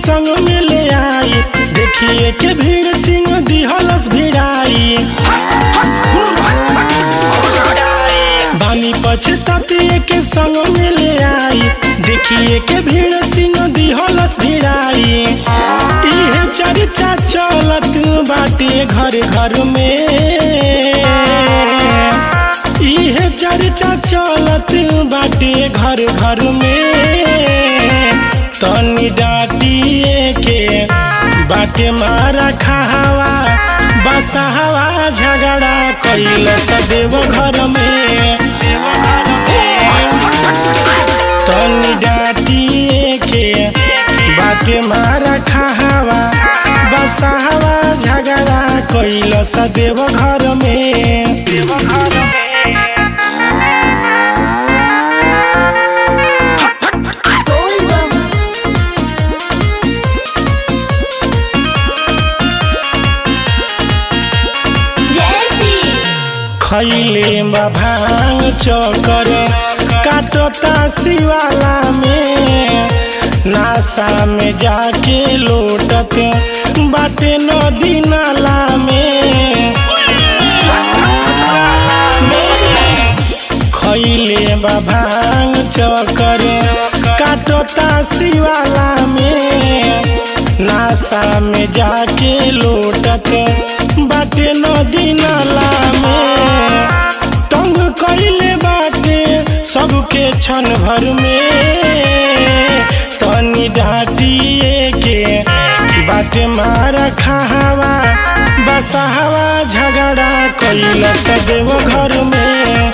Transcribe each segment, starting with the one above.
संग में ले आई देखिए के भीड़ सिंह दिहलस भिड़ाई बानी पछताते के संग में ले आई देखिए के भीड़ सिंह दिहलस भिड़ाई इहे चर्चा चलत बाटे घर घर में इहे चर्चा चलत बाटे घर घर में तनी डाटिए के बाटे मारा खावा बसहवा झगड़ा कैल सदेव घर में तनी डाटिए के बाटे मारा खावा बसहवा झगड़ा कैल सदेव घर में देव घर में बोल बम जैसी खैले बा भांग चकर काटता शिवाला में नासा में जाके लोटत बाटे नदी नाला में खैले बा भांग चकर काटता शिवाला में नासा में जाके लोटत बाटे नदी नाला में तंग कैले बाटे सबके क्षण भर में तनी डाटिए के बाटे मारा खावा बसहवा झगड़ा कैल सदेव घर में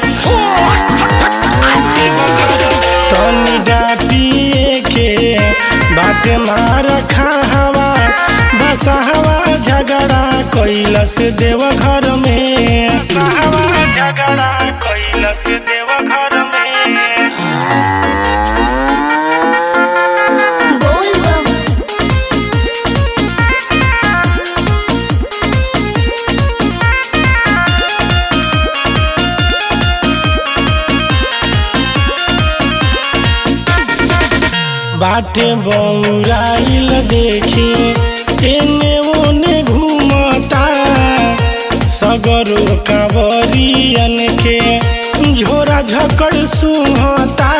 तनी डाटिए के बाटे मार खावा बसहवा झगड़ा कैलस देव घर में बसहवा झगड़ा कैलस देव घर में बोल बम बाटे बौराइल देखी एने ओने घूमता सगरो कांवरियन के झोरा झकड़ सुहता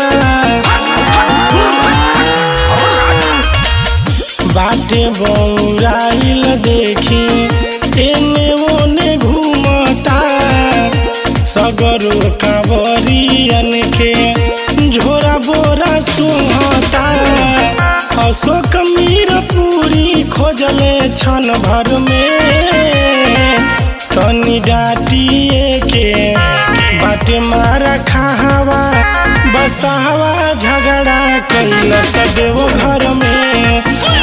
बाटे बौराइल देखी एने ओने घूमता सगरो कांवरियन के झोरा बोरा सुहता अशोक मीर पूरी खोजले क्षण भर में तनी डाटिए के बाटे मारा खावा बसहवा झगड़ा कैल सदेव घर में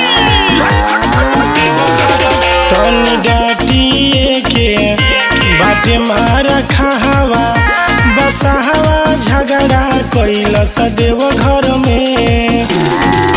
तनी डाटिए के बाटे मारा खावा बसहवा झगड़ा कैल सदेव घर में